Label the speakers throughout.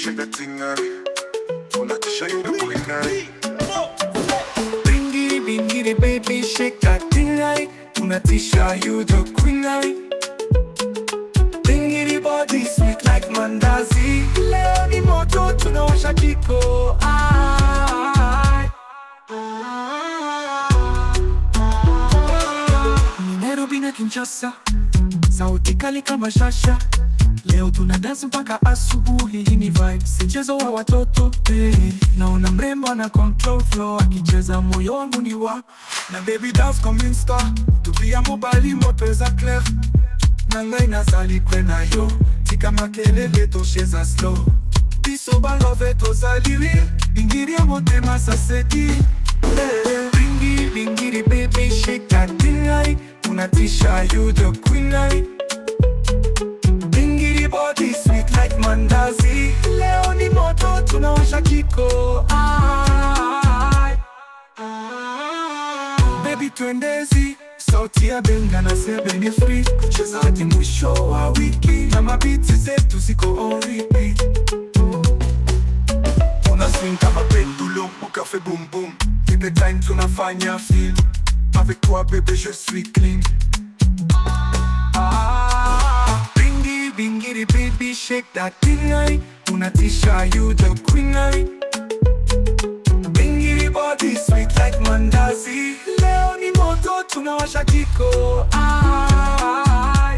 Speaker 1: shake that thing, uh. Unatisha you the queen, uh.
Speaker 2: Bingiri bingiri baby shake that thing right Unatisha you the queen right Bingiri body sweet like mandazi Leo ni moto tunawasha jiko Ai. Ni Nairobi na Kinshasa Sauti kali kama shasha Leo tuna dance mpaka asubuhi, hii ni vibe, si mchezo wa watoto eh. Naona mrembo na control flow akicheza, moyo wangu ni wa na baby dance comme une star, tupia mobali mopeza clef na ngai nazali kwe na yo tika makelele tosheza slow biso balove tozali real bingiri ya motema sasedi eh. Bingiri bingiri baby shake that thing right unatisha you the queen right Bingiri body sweet like mandazi Leo ni moto tunawasha jiko Ai. Baby twendezi Sauti ya benga na sebe ni free Kucheza hadi mwisho wa wiki Na mabiti zetu ziko on repeat Una swing kama pendulum Uka fait boom boom Every time tunafanya feel Avec toi bébé je suis clean Ah, Bingi, bingiri, baby, shake that thing right Unatisha, you the queen right Bingiri body sweet like mandazi Leo ni moto tunawasha jiko Ai.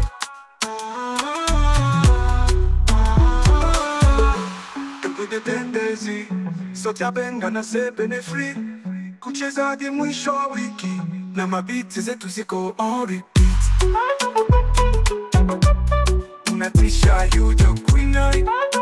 Speaker 2: Tupige tendezi Sauti ya benga na sebe ni free Kucheza hadi mwisho wa wiki Na mabiti zetu ziko on repeat Unatisha you the queen right